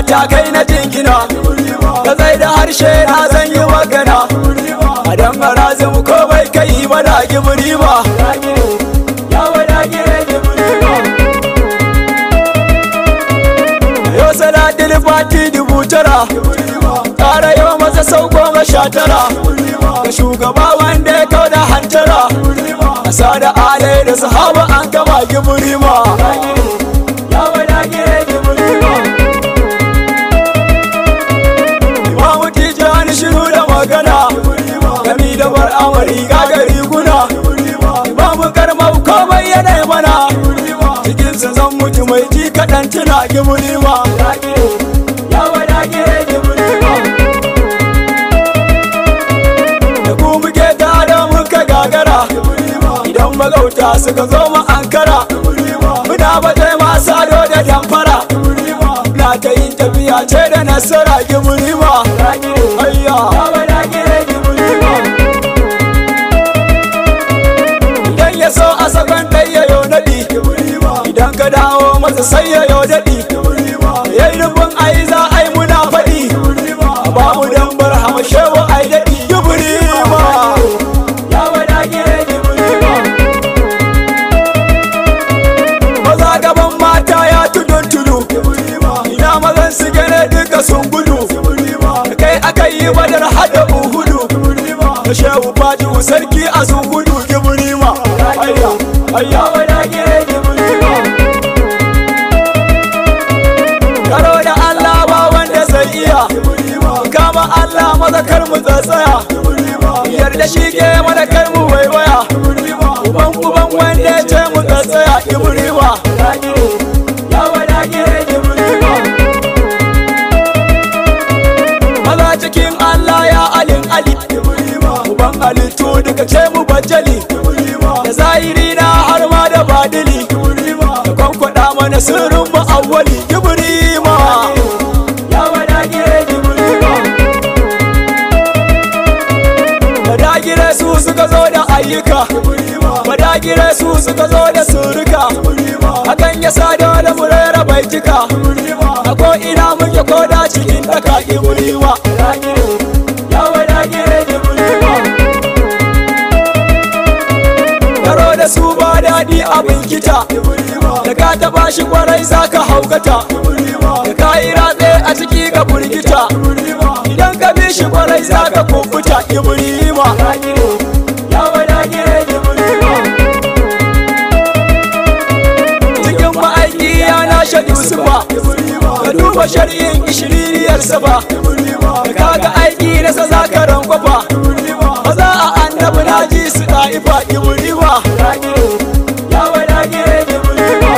matakai na jingina ka zai da harshe na zan yi magana a dan marazin ko bai kai ba da gibiri ba ya wada gire gibiri ba yau salatin fati dubu tara ƙara yau masa sau goma sha tara ga shugaba wanda ya kau da hantara a sada alai da sahaba an gama gibiri ma ya wada gire gibiri ba imamu tijani shiru da magana gami da bar amari gagari guna imamu karmau komai yanayi mana cikinsa zan mutu mai ji kaɗan tuna gibiri ma ya wada gire gibiri ma da ku muke tare muka gagara idan magauta suka zo mu ankara muna baje masu ado da damfara na ta yin tafiya ce da nasara gibiri ma ayya idan ya so a sakon ɗaya yau naɗi idan ka dawo masa sai ya yau daɗi ya yi nufin ai za a yi muna faɗi ba mu dan bar hamashe wa ai daɗi gibiri ma ya wada gire gibiri ma maza gaban mata ya tudun tudu ina mazan su gane duka sun gudu kai aka yi badar hada uhudu da shehu faji sarki a sun gudu gibiri ma ayya ayya wada gire gibiri ma karo da Allah ba wanda zai iya kama Allah maza kar mu tsatsaya yarda shi ke mana kar mu waiwaya uban uban wanda ya ce mu tsatsaya ibrima ya wada gire ibrima maza cikin Allah ya alin ali uban halittu duka ce mu bajali da zahiri na har ma da badili da kwankwada mana sirrin mu awwali ibrima ya wada gire ibrima Badagire su suka zo da ayyuka Badagire su suka zo da suruka Hakan ya sa dole mu rera baitika A ko ina muke koda cikin daka ibrima Ya badagire ibrima Karo da su ba daɗi abin kita Da ka taɓa shi kwarai za ka haukata Da ka yi ratse a ciki ka burgita Idan ka bi shi kwarai za ka kubuta ibrima Ya badagire ibrima Cikin ma'aiki ya nashe Yusufa Ka duba shari'in ishiririyarsa ba Da kaga aiki nasa za ka rankwafa Maza a annabi na ji su ɗa'ifa ibrima Ya badagire ibrima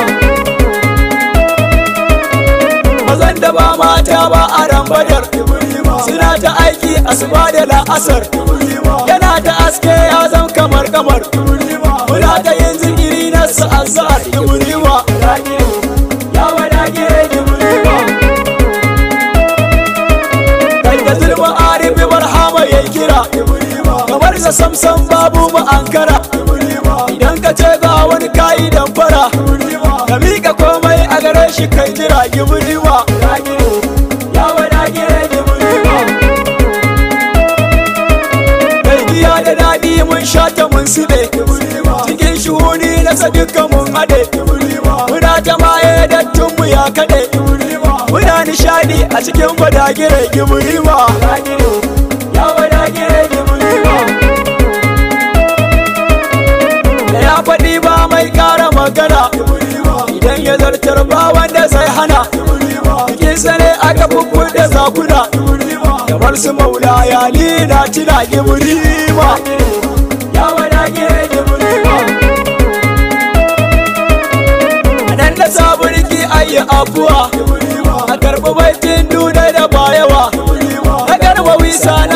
mazan da ba mata ba a rambadar suna ta aiki asuba da la'asar yana ta aske ya zam kamar kamar muna ta yin zikiri na su azhar ibrima ya wadage ibrima kai da zulma arifi barhama yayi kira kamar sa samsam babu mu ankara idan ka ce ga wani kayi damfara ka miƙa komai a gare shi kai jira gibriwa ya wadage gibriwa kai giya da daɗi mun sha ta mun sube cikin shuhuni na sadika mun haɗe muna ta maye dattun mu ya kaɗe muna nishadi a cikin wadagire gibriwa ya wadagire gibriwa da ya faɗi ba mai ƙara magana idan ya zartar ba wanda zai hana cikin ne aka bubbu da zakuna kamar su maula ya lina tuna gibrima ya wadage gibrima a nan da sabulki ayi afuwa a karɓi baitin duna da bayawa a garba wisa